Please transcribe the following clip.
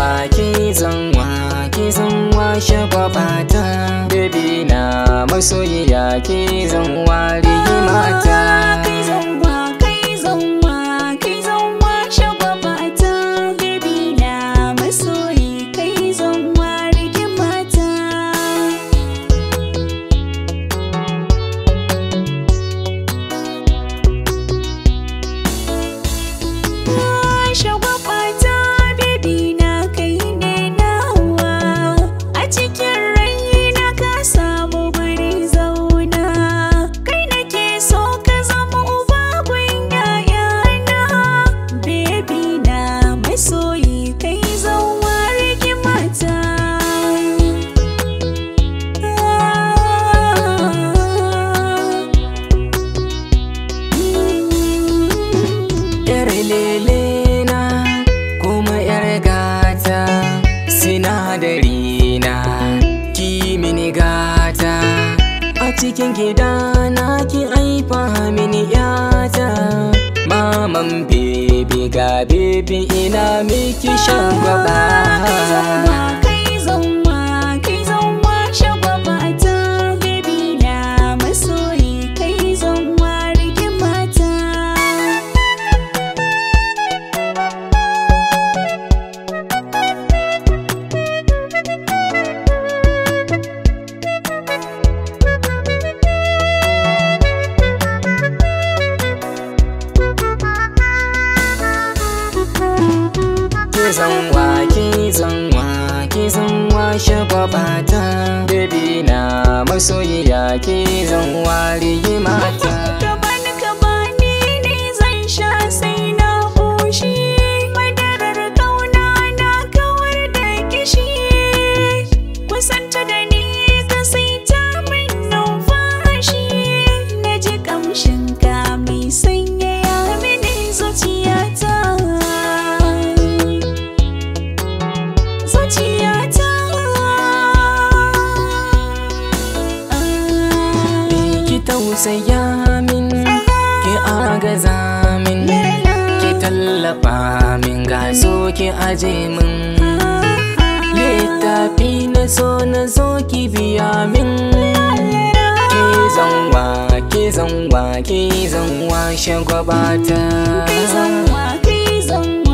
zanwa ki zanwa ki zanwa shagwabata baby na masoyiya ki zanwa rigimata Kai zanwa, kai zanwa, kai zanwa shagwabata Baby na masoyi, kai zanwa rigimata Shagwabata baby na kai ne nawa A cikin rai na ka samu guri zauna Kai nake so ka zama uba gun yayana Baby na masoyi kai zauwa rigimata Yar lele na kuma yar gata sinadari na ki mini gata a cikin gida na ki aifa mini yata maman bebe ga bebe ina miki shan gwaba Kai zauwa, kai zauwa shagwabata Baby na masoyi kai zauwa rigimata ki zanwa ki zanwa ki zanwa shagwabata baby na masoyiya ki zanwa rigimata Ka bani ka bani ne zan sha sai na ƙoshi Madarar ƙauna na kawar da kishi Kusanta da ni ka saita min numfashi Na ji ƙamshin ka mai sanyaya mini zuciyata Zuciyata ki tausaya min ki agaza min ki tallafa min ga so ki aje min littafi na so na zo ki biya min ki zanwa ki zanwa ki zanwa shagwabata Kai zanwa, kai zanwa